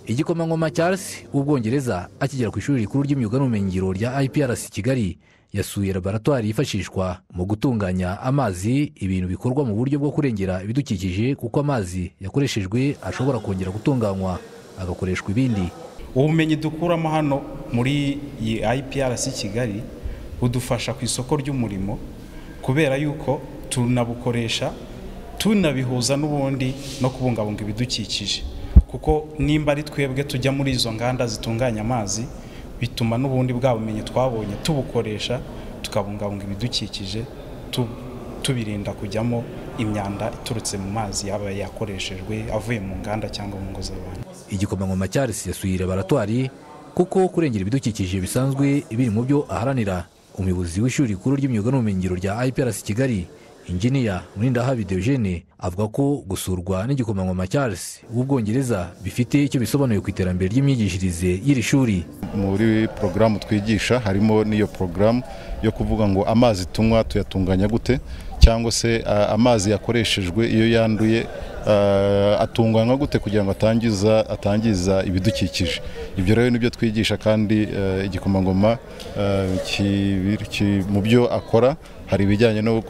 igikomangoma Charles w'ubwongereza akigera ku ishuri rikuru ry'imyuga n'ubumenyingiro rya iprc kigali yasuye laboratwari yifashishwa mu gutunganya amazi ibintu bikorwa mu buryo bwo kurengera ibidukikije kuko amazi yakoreshejwe ashobora kongera gutunganywa agakoreshwa ibindi ubumenyi dukuramo hano muri iyi iprc kigali budufasha ku isoko ry'umurimo kubera yuko tunabukoresha tunabihuza n'ubundi no kubungabunga ibidukikije kuko nimba ari twebwe tujya muri izo nganda zitunganya amazi bituma n'ubundi bwa bumenyi twabonye tubukoresha tukabungabunga ibidukikije tubirinda kujyamo imyanda iturutse mu mazi yaba yakoreshejwe avuye mu nganda cyangwa mu ngo z'abantu igikomangoma Charles yasuye laboratwari kuko kurengera ibidukikije bisanzwe biri mu byo aharanira umuyobozi w'ishuri rikuru ry'imyuga n'ubumenyingiro rya iprc kigali Inginiya Murindahabi Deogene avuga ko gusurwa n'igikomangoma Charles w'ubwongereza bifite icyo bisobanuye ku iterambere ry'imyigishirize y'iri shuri muri porogaramu twigisha harimo n'iyo porogaramu yo kuvuga ngo amazi tunywa tuyatunganya gute cyangwa se amazi yakoreshejwe iyo yanduye atunganywa gute kugira ngo atangiza atangiza ibidukikije ibyo rero nibyo twigisha kandi igikomangoma mu byo akora hari ibijyanye no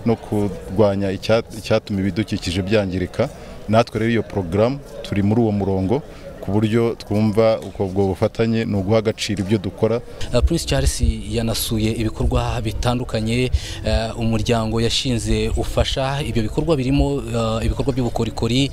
no kurwanya icyatuma ibidukikije byangirika natwe rero iyo porogaramu turi muri uwo murongo ku buryo twumva ubwo bufatanye ni uguha agaciro ibyo dukora prince charles yanasuye ibikorwa bitandukanye umuryango yashinze ufasha ibyo bikorwa birimo ibikorwa by'ubukorikori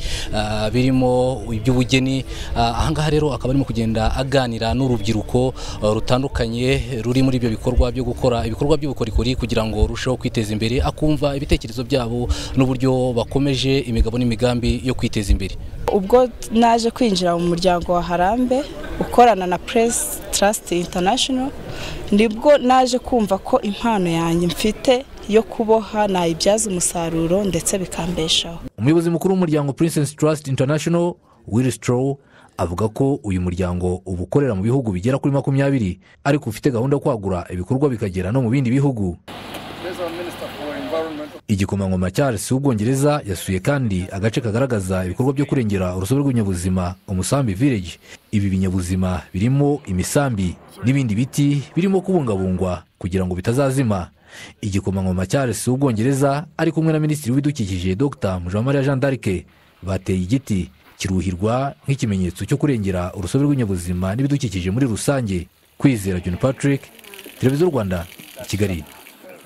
birimo iby'ubugeni ahangaha rero akaba arimo kugenda aganira n'urubyiruko rutandukanye ruri muri ibyo bikorwa byo gukora ibikorwa by'ubukorikori kugira ngo rurusheho kwiteza imbere akumva ibitekerezo byabo n'uburyo bakomeje imigabo n'imigambi yo kwiteza imbere ubwo naje kwinjira mu muryango wa harambe ukorana na press trust international nibwo naje kumva ko impano yanjye mfite yo kuboha nayibyaza umusaruro ndetse bikambeshaho umuyobozi mukuru w'umuryango princess trust international will strow avuga ko uyu muryango uba ukorera mu bihugu bigera kuri makumyabiri ariko ufite gahunda yo kwagura ibikorwa bikagera no mu bindi bihugu igikomangoma Charles w'ubwongereza yasuye kandi agace kagaragaza ibikorwa byo kurengera urusobe rw'ibinyabuzima umusambi village ibi binyabuzima birimo imisambi n'ibindi biti birimo kubungabungwa kugira ngo bitazazima igikomangoma Charles w'ubwongereza ari kumwe na minisitiri w'ibidukikije dr mujamariya jean d'arc bateye igiti kiruhirwa nk'ikimenyetso cyo kurengera urusobe rw'ibinyabuzima n'ibidukikije muri rusange kwizera john patrick televiziyo rwanda i kigali